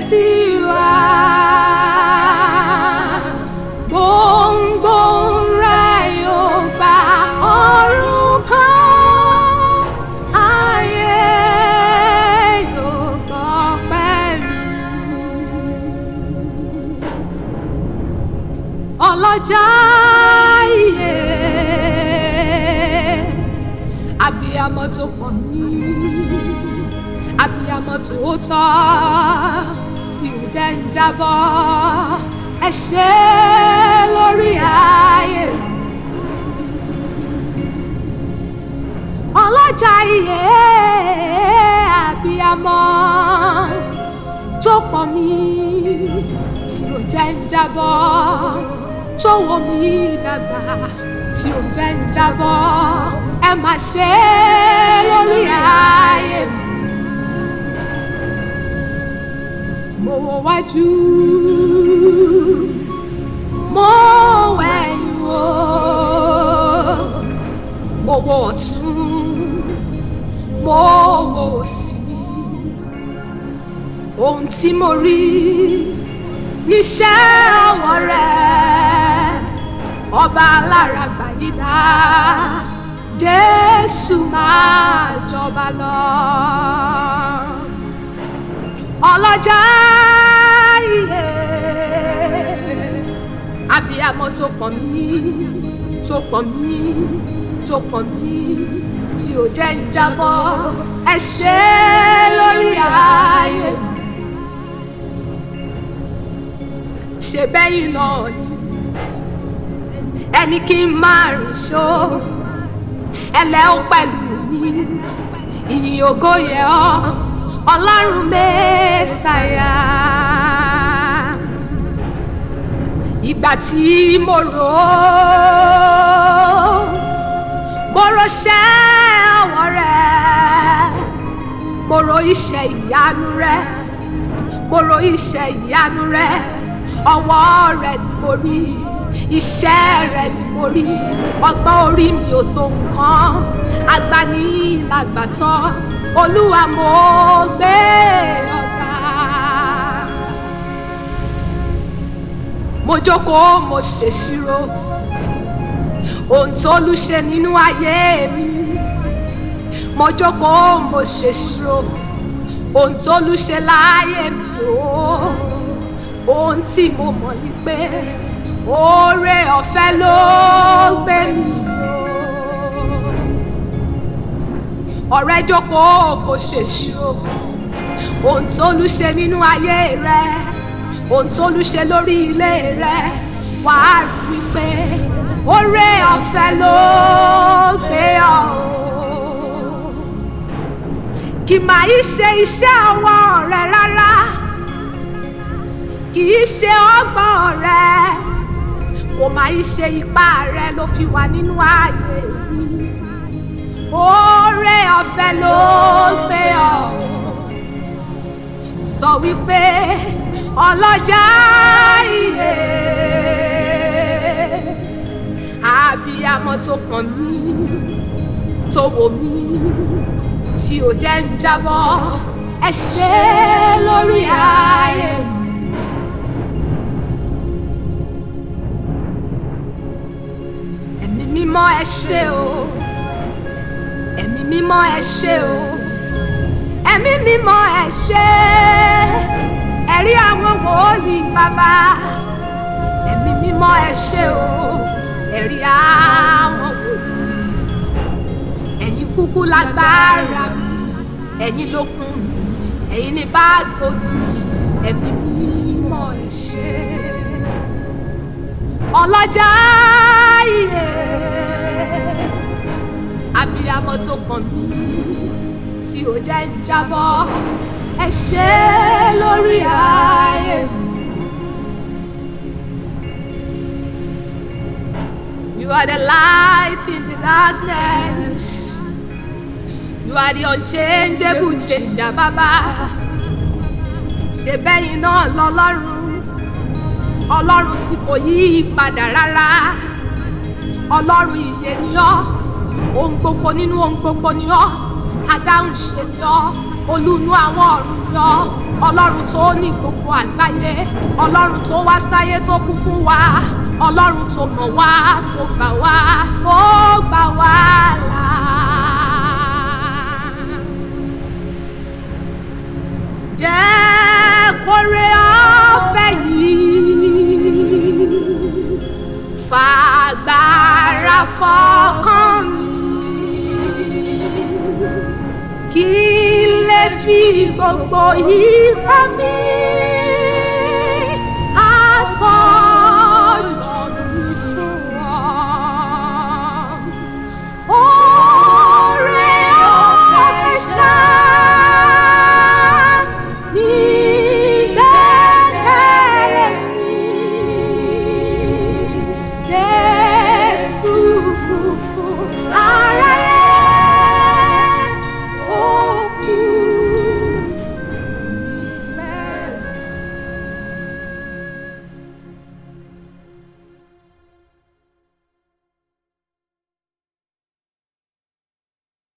tiwa gbòǹgbò rẹ̀ yóò gba ọ̀run kan ayé yóò gbọ́ pẹ̀lú ọlọ́jà iye abiyamọ tó pọ̀ mí abiyamọ tòótọ́ tí ò jẹ́ ń jábọ́ ẹ ṣé lórí ayé mi. ọlọ́jà iye abiyamọ tó pọ̀ mí tí ò jẹ́ ń jábọ́ tó wò mí dàgbà tí ò jẹ́ ń jábọ́ ẹ má ṣe lórí ayé mi. mo wo wájú mo wẹ̀yìn wò mo wo ọ̀tún mo wo òsì ohun tí mo rí níṣẹ́ ọwọ́ rẹ̀ ọba alára gbàyídá jésù máa jọba lọ ọlọ́jà iye abiyamọ tó pọ̀ mí tó pọ̀ mí tó pọ̀ mí tí ò jẹ́ ń jábọ́ ẹ ṣé lórí ayé mi. ṣe bẹ́yìn náà ni ẹni kí n máa rìn ṣó ẹlẹ́ ó pẹ̀lú mi ìyìn ògo yẹ ọ́ ọlọ́run mẹ́sàáyà ìgbà tí mo rò ó mo rọṣẹ́ ọwọ́ rẹ̀ mo ro iṣẹ́ ìyanu rẹ̀ mo ro iṣẹ́ ìyanu rẹ̀ ọwọ́ rẹ̀ ni mo rí iṣẹ́ rẹ̀ ni mo rí ọgbọ́n orí mi ò tó nǹkan agbani làgbàtàn olúwa mo gbé ọ̀gá. mo jókòó mo ṣèṣirò ohun tó lù ṣe nínú ayé mi mo jókòó mo ṣèṣirò ohun tó lù ṣe láyé mi o ohun tí mo mọ̀ ni pé oore ọ̀fẹ́ ló gbé mi o ọ̀rẹ́ jókòó kò ṣèṣirò ohun tó lù ṣe nínú ayé rẹ ohun tó lù ṣe lórí ilé rẹ wàá rí wípé oore ọ̀fẹ́ ló gbé ọ o kì máa í ṣe iṣẹ́ ọwọ́ rẹ rárá kì í ṣe ọgbọ́n rẹ kò máa í ṣe ipá rẹ ló fi wà nínú ààyè yìí oore ọ̀fẹ́ ló gbé ọ sọ wípé ọlọ́jà iye abiyamọ tó kàn mí tó wò mí tí ò jẹ́ ń jábọ́ ẹ ṣé lórí ayé mi. ẹ̀mí mímọ́ ẹ ṣé o ẹ̀mí mímọ́ ẹ ṣé o ẹ̀mí mímọ́ ẹ ṣé ẹ̀rí àwọn wòlíì bàbá ẹ̀mí mímọ́ ẹ ṣé o ẹ̀rí àwọn wòlíì ẹ̀yin kúkú lágbára ẹ̀yin lókun ẹ̀yin ní báàgbò ẹ̀mí mímọ́ ẹ ṣé ọlọ́jà iye abiyamọ tó kàn mí tí ò jẹ́ ń jábọ́ ẹ ṣé lórí ayé mi. You are the light in the darkness. You are the unchangeable changer, Baba. Ṣé bẹ́yìn náà lọ́lọ́run? Ọlọ́run tí kò yí padà rárá. Ọlọ́run ìyè ni ọ́. Ohun gbogbo nínú ohun gbogbo ni ọ́. Adáhùn ṣe ni ọ́. Olúnu àwọn ọ̀run ni ọ́. ọlọ́run tó ní gbogbo àgbáyé ọlọ́run tó wá sáyé tó kú fún wa ọlọ́run tó mọ̀ wá tó gbà wá tó gbà wá là. jẹ́ kórè ọ̀fẹ́ yìí fàgbára fọkàn mi kí n lè fi gbogbo ipá mi àtọ́jọ́ mi fún ọ. Oore ọ̀fẹ́ ṣá ní gbẹ́kẹ̀lé mi. Jésù kú fún ara